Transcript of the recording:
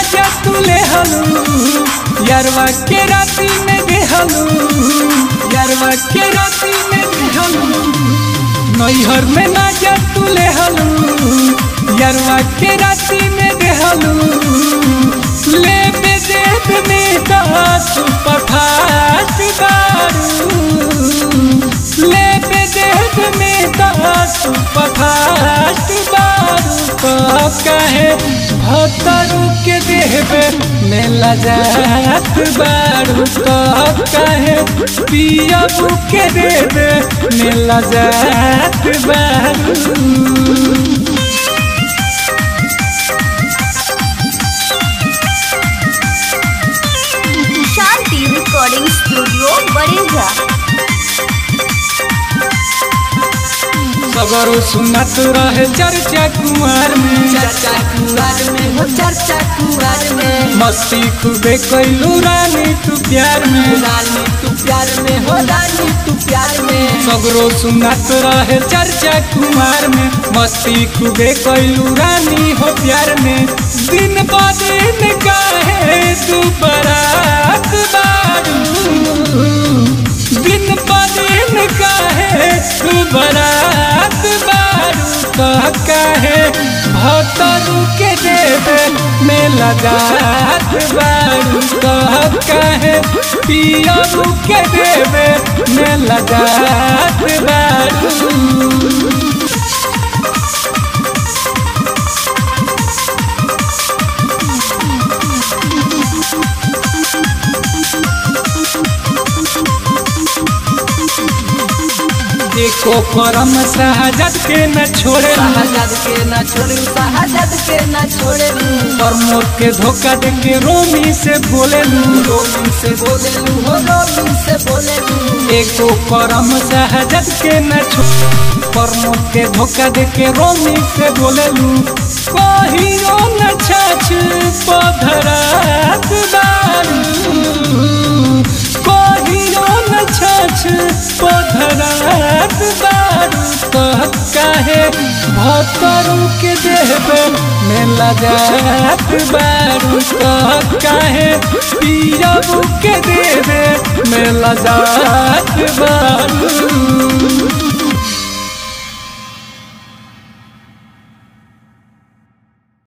जा तू ले हलू यारवा के राती में देहलू यारवा के राती में देहलू नैहर में ना जा तू ले हलू यारवा के राती में देहलू ले बे देख में दस पठात दारू ले बे देख में दस पठात दारू तो कहे भतरू के देहबे मेला जात बारू तो कहे पियबू के देबे मेला जात बारू शांति रिकॉर्डिंग स्टूडियो बड़ेजा सगरो सुनत रहे चर्चा कुमार में चर्चा कुआर में हो चर्चा कुआर में मस्ती खूबे कैलू रानी तू प्यार में रानी तू प्यार में हो रानी तू प्यार में सगरो सुनत रहे चर्चा कुमार में मस्ती खूबे कैलू रानी हो प्यार में दिन ब दिन काहे तू बरात बारू दिन ब दिन काहे तू बरात बारू कह काहे भतरू के देवे मेला जात बारू कह काहे पियरू के देवे मेला जात बारू एको करम सहजत के न छोड़े शहजाद के न छोड़ू शहजाद के न छोड़े प्रमोद के धोखा दे के रोमी से बोले रोमी से बोले लू हो रोमी से बोले लू एको करम सहजत के न छोड़े प्रमोद के धोखा दे के रोमी से बोले कहियो न छछ पधरात बारू कहियो न छछ पधरात बारू कह काहे भतरू के देहबे मेला जात बारू कह काहे पियबू के देवे मेला जात बारू